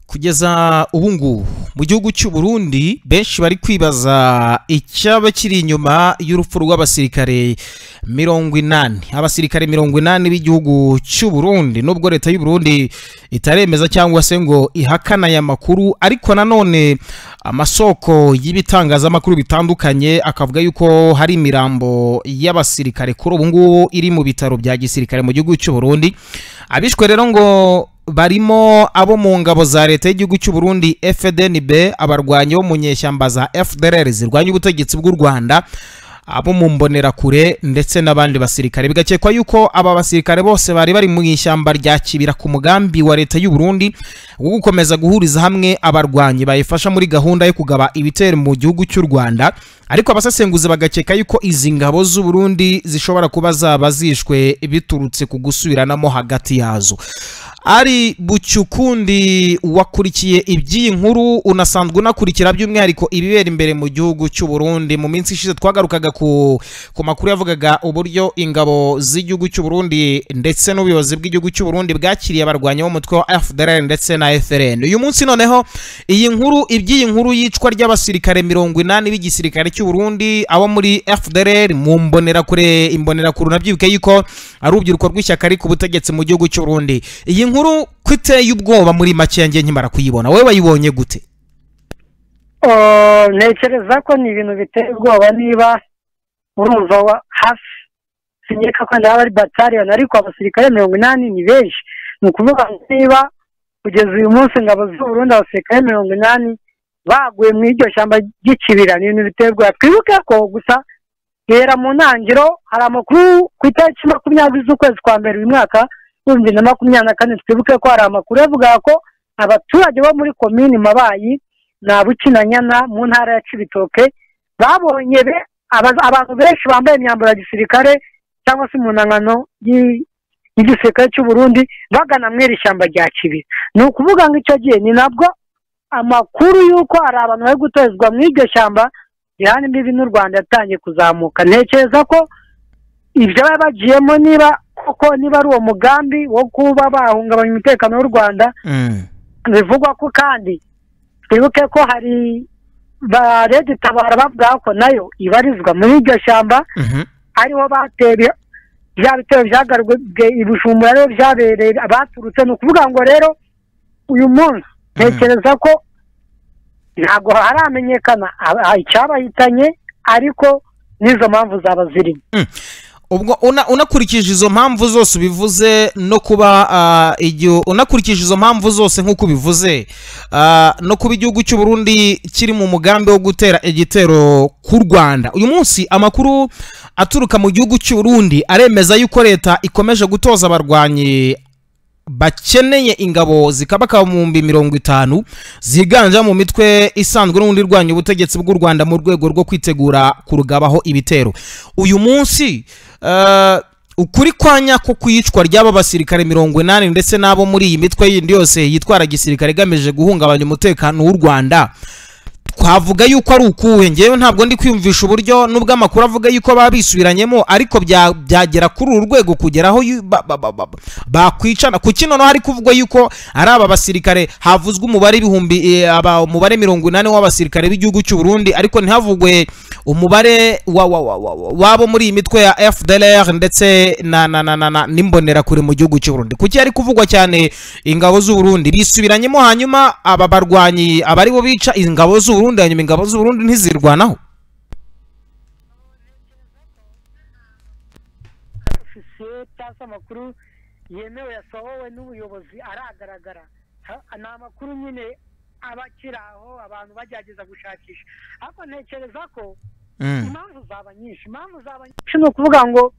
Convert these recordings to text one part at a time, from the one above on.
kugeza ubu ngubu mu gihugu cy'u Burundi benshi bari kwibaza icyaba kiri inyuma y'urupfu rw'abasirikare mirongo inani abasirikare mirongo inani b'igihugu cy'u Burundi nubwo leta y'u Burundi itaremeza cyangwa se ngo ihakana aya makuru ariko nanone amasoko y'ibitangazamakuru bitandukanye akavuga yuko hari imirambo y'abasirikare kuri ubu ngubu iri mu bitaro bya gisirikare mu gihugu cy'u Burundi abishwe rero ngo barimo abo mu ngabo za leta y'igihugu cy'u Burundi FDNB abarwanyi bo mu nyeshyamba za FDLR zirwanya ubutegetsi bw'u Rwanda abo mu mbonerakure ndetse n'abandi basirikare bigakekwa yuko aba basirikare bose bari bari mu ishyamba rya Kibira ku mugambi wa leta y'u Burundi wo gukomeza guhuriza hamwe abarwanyi bayifasha muri gahunda yo kugaba ibitero mu gihugu cy'u Rwanda ariko abasesenguzi bagakeka yuko izi ngabo z'u Burundi zishobora kuba zaba zishwe biturutse ku gusubiranamo hagati yazo ari Bucyukundi wakurikiye iby'iyi nkuru unasanzwe unakurikira by'umwihariko ibibera imbere mu gihugu cy'u Burundi mu minsi ishize twagarukaga ku ku makuru yavugaga uburyo ingabo z'igihugu cy'u Burundi ndetse n'ubuyobozi bw'igihugu cy'u Burundi bwakiriye abarwanyi b'umutwe wa FDLR ndetse na FRN uyu munsi noneho iyi nkuru iby'iyi nkuru yicwa ry'abasirikare mirongo inani b'igisirikare cy'u Burundi abo muri FDLR mu mbonerakure imbonerakure nabyibuke yuko ari urubyiruko rw'ishyaka ariko ubutegetsi mu gihugu cy'u Burundi iyi nkuru ko iteye ubwoba muri make yanjye nkimara kuyibona wowe wayibonye gute ntekereza ko ni ibintu biteye ubwoba niba urumva wa hafi sinyereka ko ndaba ari batariyani ariko abasirikare mirongo inani ni benshi ni ukuvuga niba kugeza uyu munsi ingabo z'uburundi abasirikare mirongo inani baguye mu iryo shyamba ry'ikibira ni ibintu biteye ubwoba twibuke ko gusa rero mu ntangiriro hari amakuru ku itariki makumyabiri z'ukwezi kwa mbere uyu mwaka ibihumbi bibiri na makumyabiri na kane twibuke ko hari amakuru avuga ko abaturage bo muri komini mabayi na bukinanyana mu ntara ya cibitoke babonye abantu benshi bambaye imyambaro ya gisirikare cyangwa se impuzankano y'igisirikare cy'u Burundi bagana mu iri shyamba rya kibi ni ukuvuga ngo icyo gihe ni nabwo amakuru y'uko hari abantu bari gutozwa mu iryo shyamba rihana imbibi n'u rwanda yatangiye kuzamuka ntekereza ko ibyo baba bagiyemo niba kuko niba ari uwo mugambi wo kuba bahungabanya umutekano w'u rwanda bivugwa ko kandi twibuke ko hari ba tabara bavuga ko nayo ibarizwa muri iryo shyamba ariho bateye bya bitero byagarurwe ibijumba rero byabereye baturutse ni ukuvuga ngo rero uyu munsi ntekereza ko ntabwo haramenyekana icyabahitanye ariko n'izo mpamvu zaba zirimo ubwo unakurikije izo mpamvu zose ubivuze no kuba igihe unakurikije izo mpamvu zose nk'uko ubivuze no kuba igihugu cy'u Burundi kiri mu mugambi wo gutera igitero ku rwanda uyu munsi amakuru aturuka mu gihugu cy'u Burundi aremeza yuko leta ikomeje gutoza abarwanyi bakeneye ingabo zikabaka mu mbi mirongo itanu ziganje mu mitwe isanzwe n'ubundi irwanya ubutegetsi bw'u rwanda mu rwego rwo kwitegura kurugabaho ibitero uyu munsi ukuri kwa nyako kuyicwa ry'aba basirikare mirongo inani ndetse n'abo muri iyi mitwe yindi yose yitwara gisirikare igamije guhungabanya umutekano w'u rwanda twavuga yuko ari ukuwe ngewe ntabwo ndi kwiyumvisha uburyo nubwo amakuru avuga yuko baba bisubiranyemo ariko byagera kuri uru rwego kugeraho bakwicana ku kino hari kuvugwa yuko ari aba basirikare havuzwe umubare ibihumbi umubare mirongo inani w'abasirikare b'igihugu cy'u Burundi ariko ntihavugwe umubare wabo muri iyi mitwe ya FDLR ndetse na na na na n'imbonerakure mu gihugu cy'u Burundi kuki hari kuvugwa cyane ingabo z'u Burundi bisubiranyemo hanyuma aba barwanyi abari bo bica ingabo z'u Burundi hanyuma ingabo z'u Burundi ntizirwanaho cyangwa amakuru yemewe yasohowe n'ubuyobozi aragaragara ni amakuru nyine aba akiri aho abantu bagerageza gushakisha ariko ntekereza ko impamvu zaba nyinshi impamvu zaba nyinshi ni ukuvuga ngo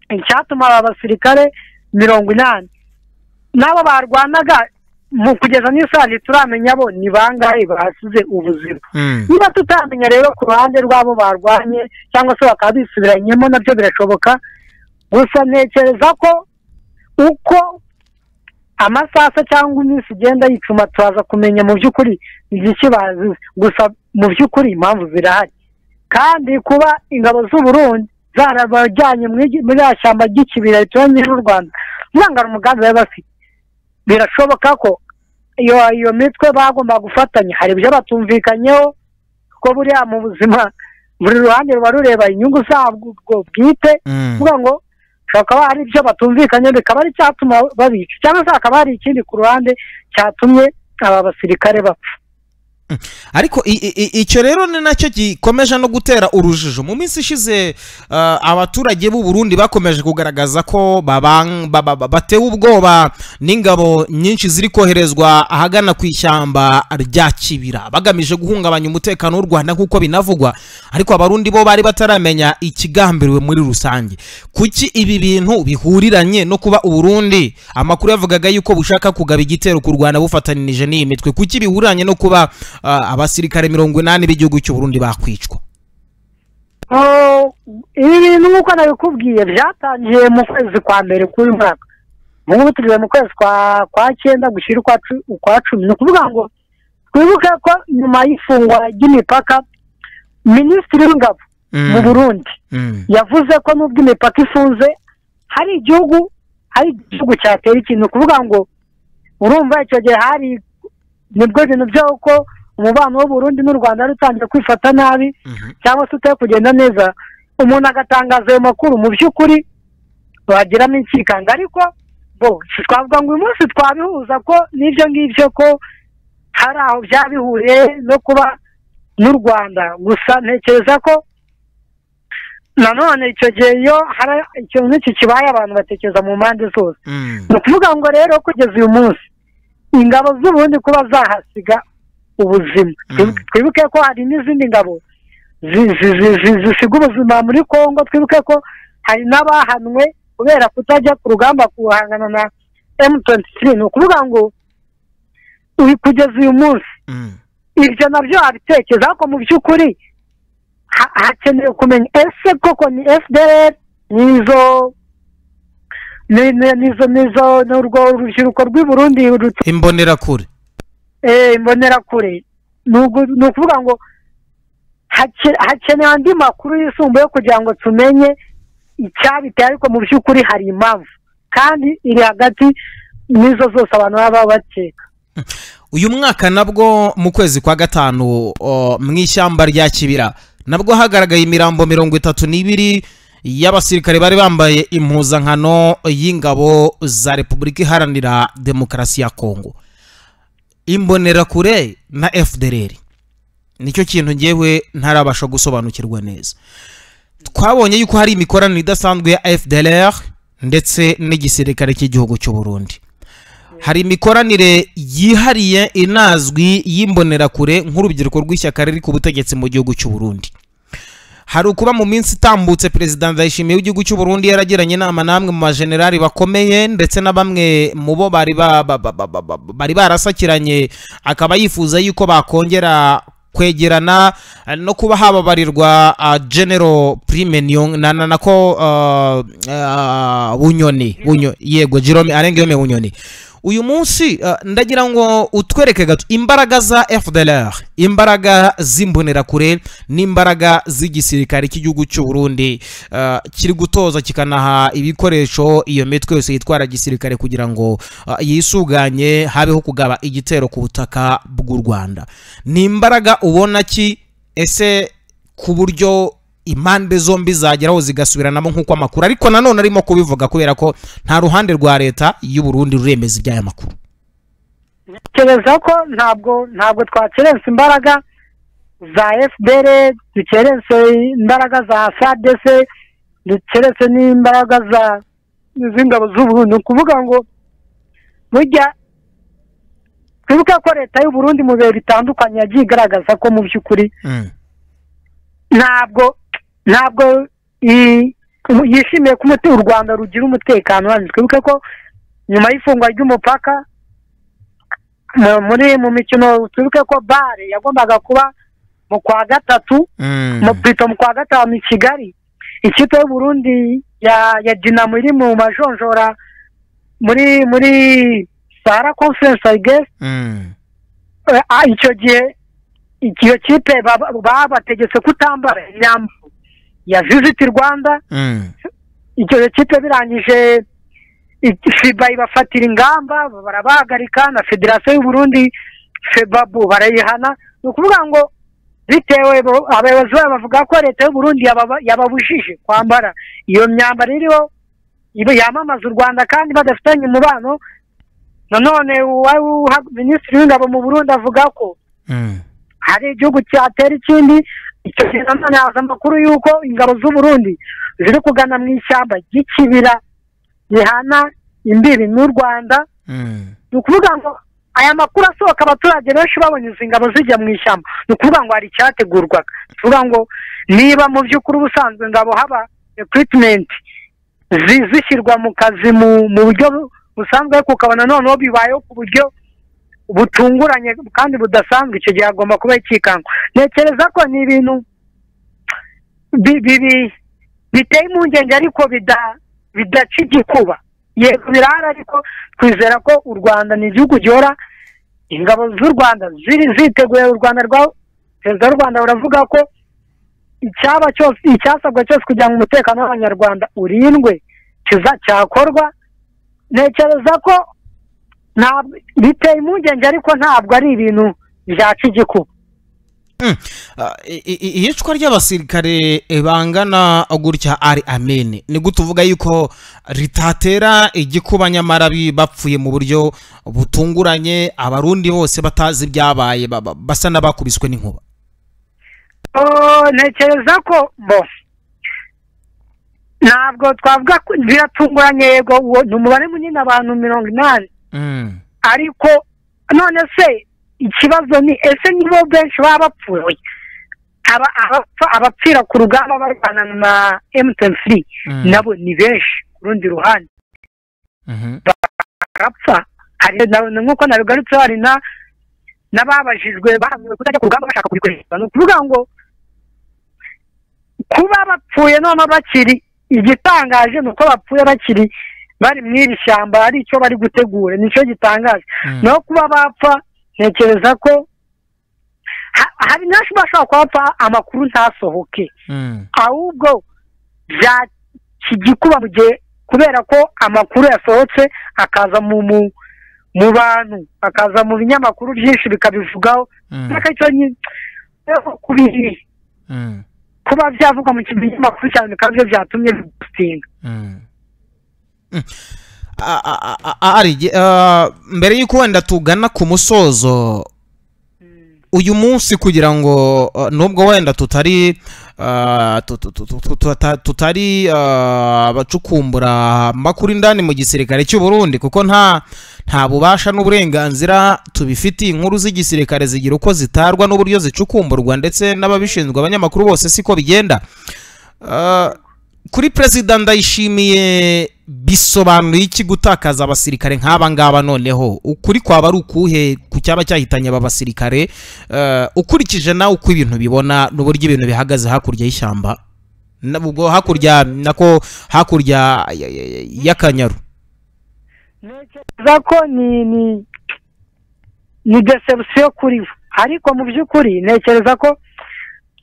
icyatuma aba basirikare mirongo inani n'abo barwanaga mu kugeza n'isaha ntituramenya bo ni bangahe basize ubuzima niba tutamenya rero ku ruhande rw'abo barwanye cyangwa se bakaba bisubiranyemo nabyo birashoboka gusa ntekereza ko uko amasasa cyangwa iminsi igenda yicuma turaza kumenya mu by'ukuri igiki bazize gusa mu by'ukuri impamvu zirahari kandi kuba ingabo z'uburundi zarabajyanye muri ya shyamba ry'ikibira rituranye n'u rwanda ntabwo ari umugambi bari bafite birashoboka ko iyo iyo mitwe bagomba gufatanya hari ibyo batumvikanyeho kuko buriya mu buzima buri ruhande ruba rureba inyungu zabwo bwite Mm. kuvuga ngo bakaba hari ibyo batumvikanye bikaba ari icyatuma babica cyangwa se hakaba hari ikindi ku ruhande cyatumye aba basirikare bapfa ariko i- i- i- icyo rero ni nacyo gikomeje no gutera urujijo mu minsi ishize ah, abaturage b'u Burundi bakomeje kugaragaza ko babang- ba- ba- ba- batewe ubwoba n'ingabo nyinshi ziri koherezwa ahagana ku ishyamba rya kibira bagamije guhungabanya umutekano w'u rwanda nk'uko binavugwa ariko abarundi bo bari bataramenya ikigambiriwe muri rusange kuki ibi bintu bihuriranye no kuba uburundi amakuru yavugaga yuko bushaka kugaba igitero ku rwanda bufatanije n'iyi mitwe kuki bihuriranye no kuba ah, abasirikare mirongo inani b'igihugu cy'uburundi bakwicwa Oh, ibi bintu nk'uko nabikubwiye byatangiye mu kwezi kwa mbere k'uyu mwaka ubu ngubu tugeze mu kwezi kwa kwa cyenda gushyira ukwa cu- ukwa cumi ni ukuvuga ngo twibuke ko nyuma y'ifungwa ry'imipaka minisitiri w'ingabo mu Mm, burundi mm, yavuze ko nubwo imipaka ifunze hari igihugu hari igihugu cyatera ikintu ni ukuvuga ngo urumva icyo gihe hari nibwo bintu byaho ko umubano w'uburundi n'u rwanda wari utangiye kwifata nabi mhm, cyangwa se utari kugenda neza umuntu agatangaza ayo makuru mu by'ukuri bagiramo inshikanga ariko bo si twavuga ngo uyu munsi twabihuza ko n'ibyo ngibyo ko hari aho byabihuriye no kuba n'u rwanda gusa ntekereza ko nanone icyo gihe iyo hari ikintu nk'iki kibaye abantu batekereza mu mpande zose mm. ni ukuvuga ngo rero kugeza uyu munsi ingabo z'uburundi kuba zahasiga ubuzima Mm. twibuke ko hari n'izindi ngabo zi- zi- zi- zi- zisiga ubuzima muri congo twibuke ko hari n'abahanwe kubera kutajya ku rugamba guhangana na m23 ni ukuvuga ngo uyu- kugeza uyu munsi Mm, ibyo nabyo wabitekereza ariko mu by'ukuri ha- hakenewe kumenya ese koko ni fdr nizo ni- ni- nizo nizo ni urwo rubyiruko rw'i burundi rut- imbonerakure eh, imbonerakure ni ugu- ni ukuvuga ngo hake- hakenewe andi makuru yisumbuye kugira ngo tumenye icyabiteye ariko mu by'ukuri hari impamvu kandi iri hagati n'izo zose abantu baba bakeka uyu mwaka nabwo mu kwezi kwa gatanu o, mu ishyamba rya kibira nabwo hagaragaye imirambo mirongo itatu n'ibiri y'abasirikare bari bambaye impuzankano y'ingabo za repubulika iharanira demokarasi ya kongo imbonerakure na fdr nicyo kintu ngewe ntarabasha gusobanukirwa neza twabonye yuko hari imikoranire idasanzwe ya fdr ndetse n'igisirikare cy'igihugu cy'u burundi hari imikoranire yihariye inazwi y'imbonerakure nk'urubyiruko rw'ishyaka riri ku butegetsi mu gihugu cy'u Burundi hari ukuba mu minsi itambutse perezida ndayishimiye w'igihugu cy'u Burundi yaragiranye inama namwe mu bajenerali bakomeye ndetse na bamwe mu bo bari ba- ba- ba- ba- ba- ba- bari barasakiranye akaba yifuza yuko bakongera kwegerana eh, no kuba hababarirwa ah, general prime Niyong- na na- nako ah, ah, bunyoni Bunyo- yego jerome arengeyome bunyoni uyu munsi ah, ndagira ngo utwereke gato imbaraga za fdlr imbaraga z'imbonerakure n'imbaraga z'igisirikare cy'igihugu cy'u burundi ah, kiri gutoza kikanaha ibikoresho iyo mitwe yose yitwara gisirikare kugira ngo ah, yisuganye habeho kugaba igitero ku butaka bw'u rwanda ni imbaraga ubona ki ese ku buryo impande zombi zageraho zigasubiranamo nk'uko amakuru ariko nanone arimo kubivuga kubera ko nta ruhande rwa leta y'u Burundi ruremeza iby'aya makuru kereza ko ntabwo ntabwo twakerensa imbaraga za fdr dukerense imbaraga za fadc dukerense n'imbaraga za z'ingabo z'uburundi ni ukuvuga ngo burya twibuke ko leta y'uburundi mu bihe bitandukanye yagiye igaragaza ko mu by'ukuri ntabwo ntabwo i- yishimiye ko umuti- u rwanda rugira umutekano uhagije twibuke ko nyuma y'ifungwa ry'umupaka mu- muri mu mikino twibuke ko bare yagombaga kuba mu kwa gatatu mu pito mu kwa gatanu i kigali ikipe y'uburundi ya ya dinamo iri mu majonjora muri muri sahara conference i guess Eh, ah, icyo gihe iyo kipe baba- babategetse kutambara imyambaro ya visit rwanda icyo gihe kipe birangije fiba ibafatira ingamba barabahagarika na federasiyo y'uburundi febabu barayihana ni ukuvuga ngo bitewe bo- abayobozi bayo bavuga ko leta y'uburundi yababa- yababujije kwambara iyo myambaro iriho ibe- yamamaza u rwanda kandi badafitanye umubano nanone uwa- uha- minisitiri w'ingabo mu burundi avuga ko Mm. hari igihugu cyatera ikindi icyo gihe nanone haza amakuru y'uko ingabo z'uburundi ziri kugana mu ishyamba ry'ikibira rihana imbibi n'u rwanda Mm. ni ukuvuga ngo aya makuru asohoka abaturage benshi babonye izi ngabo zijya mu ishyamba ni ukuvuga ngo hari icyategurwaga ni ukuvuga ngo niba mu by'ukuri ubusanzwe ngabo haba ekwitimenti zishyirwa mu kazi mu mu buryo bu- busanzwe ariko ukabona noneho bibayeho ku buryo butunguranye kandi budasanzwe icyo gihe hagomba kuba ikikangwa ntekereza ko ni ibintu bi- bibi- biteye impungenge ariko bida- bidaca igikuba yego birahari ariko twizera ko u rwanda ni igihugu gihora ingabo z'u rwanda ziri ziteguye u rwanda rwa perezida w'u rwanda buravuga ko icyaba cyose icyasabwa cyose kugira ngo umutekano w'abanyarwanda urindwe kiza cyakorwa ntekereza ko ntabwo biteye impungenge ariko ntabwo ari ibintu byaca igikuba Ah, i- i- iyicwa ry'abasirikare bangana gutya ari amene ni gute uvuga yuko ritatera igikuba nyamara bi- bapfuye mu buryo butunguranye abarundi bose batazi ibyabaye ba- ba- basa n'abakubiswe n'inkuba Oh, ntekereza ko bo ntabwo twavuga ko biratunguranye yego uwo ni umubare munini abantu mirongo inani Mm. ariko none se ikibazo ni ese nibo benshi baba bapfuye Aba- abapfa- abapfira ku rugamba barwana na emutiyeni Mm. nabo ni benshi ku rundi ruhande Mhm. barapfa hari na- na- nk'uko nabigarutse hari na n'ababajijwe bahamiwe kutajya ku rugamba bashaka kubikoresha ni ukuvuga ngo kuba bapfuye noneho bakiri igitangaje ni uko bapfuye bakiri bari mu iri shyamba ari icyo bari gutegura nicyo gitangaje Mm. naho kuba bapfa ntekereza ko ha- hari benshi bashobora kuba bapfa amakuru ntasohoke Mm. ahubwo bya kigikuba mu gihe kubera ko amakuru yasohotse akaza mu mu mu bantu akaza mu binyamakuru byinshi bikabivugaho Mm. ariko icyo nyine kubi- Mm. kuba byavugwa mu kinyamakuru cyane bikaba byo byatumye bidusinga Mm. Mm. A- a- a- a- ari ge- ah, mbere y'uko wenda tugana ku musozo uyu munsi kugira ngo uh, nubwo wenda tutari uh, tu- tu- tu- tu- tu- tuta- tutari uh, abacukumbura amakuru indani mu gisirikare cy'u Burundi kuko nta nta bubasha n'uburenganzira tubifitiye inkuru z'igisirikare zigira uko zitarwa n'uburyo zicukumburwa ndetse n'ababishinzwe abanyamakuru bose siko bigenda Uh, kuri perezida ndayishimiye bisobanuye iki gutakaza abasirikare nk'aba ngaba noneho ukuri kwaba ari ukuhe ku cyaba cyahitanye aba basirikare Eh, ukurikije nawe uko ibintu bibona n'uburyo ibintu bihagaze hakurya y'ishyamba Na- ubwo hakurya nako hakurya ya- ya- y'akanyaru ntekereza ko ni ni ni deception kuri bo ariko mu by'ukuri ntekereza ko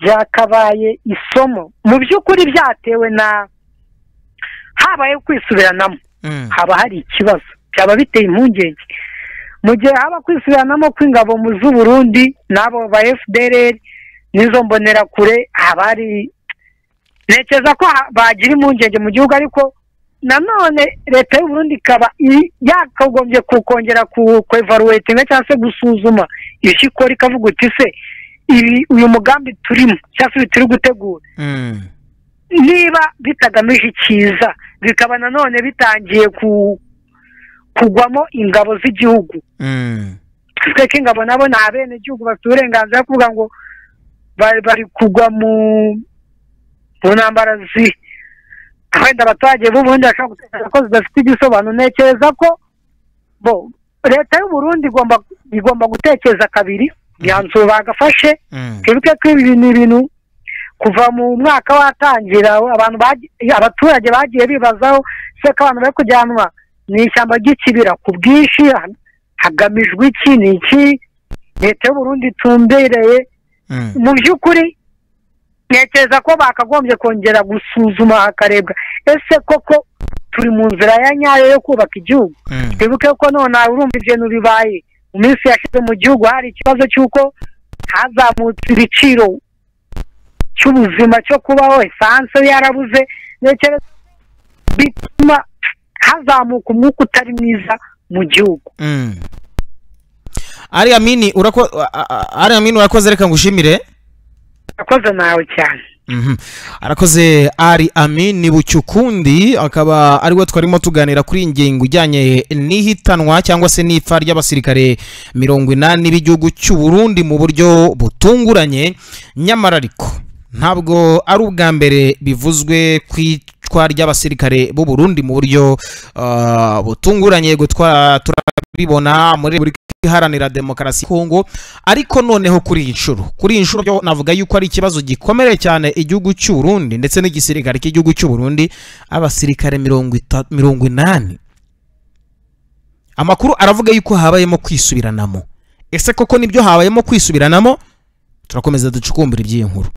byakabaye isomo mu by'ukuri byatewe na habayeho kwisubiranamo Mm, haba hari ikibazo byaba biteye impungenge mu gihe haba kwisubiranamo kw'ingabo mu z'uburundi n'abo ba fdr n'izo mbonerakure haba hari ntekereza ko ha- bagira impungenge mu gihugu ariko nanone leta y'uburundi ikaba i- yakagombye kukongera ku- ku evaluatinga cyangwa se gusuzuma ibyo ikora ikavuga uti se ibi uyu mugambi turimo cyangwa se ibi turi gutegura mm, niba bitagamije icyiza bikaba nanone bitangiye ku kugwamo ingabo z'igihugu mm, twe ko ingabo nabo ni abenegihugu bafite uburenganzira bwo kuvuga ngo bari bari kugwa mu mu ntambara zi wenda abaturage b'ubundi bashobora gutekereza ko zidafite igisobanuro ntekereza ko bo leta y'uburundi igomba igomba gutekereza kabiri imyanzuro bagafashe mm, twibuke ko ibi ni ibintu kuva mu mwaka watangira abantu bagi- abaturage bagiye bibazaho se ko abantu bari kujyanwa mu ishyamba ry'ikibira ku bwinshi ha- hagamijwe iki ni iki leta y'uburundi itumbereye mm, mu by'ukuri ntekereza ko bakagombye kongera gusuzuma hakarebwa ese koko turi mu nzira ya nyayo yo kubaka igihugu Mm. twibuke ko none urumva ibintu bibaye mu minsi yashize mu gihugu hari ikibazo cy'uko hazamutse ibiciro cy'ubuzima cyo kubaho esanse yarabuze ndetse bituma hazamuka umwuka utari mwiza mu gihugu Mm. ari amini urako a- a- ari amini urakoze reka ngushimire yakoze nawe cyane Mhm. arakoze ari amini bucyukundi akaba ariwe twarimo tuganira kuri iyi ngingo ijyanye n'ihitanwa cyangwa se n'ipfa ry'abasirikare mirongo inani b'igihugu cy'u Burundi mu buryo butunguranye nyamara ariko ntabwo ari ubwa mbere bivuzwe ku icwa ry'abasirikare b'u Burundi mu buryo ah, butunguranye gutwara turabibona muri Repubulika iharanira demokarasi ya Kongo ariko noneho kuri iyi nshuro kuri iyi nshuro byo navuga yuko ari ikibazo gikomeye cyane igihugu cy'u Burundi ndetse n'igisirikare cy'igihugu cy'u Burundi abasirikare mirongo ita- mirongo inani amakuru aravuga yuko habayemo kwisubiranamo ese koko nibyo habayemo kwisubiranamo turakomeza ducukumbura iby'iyi nkuru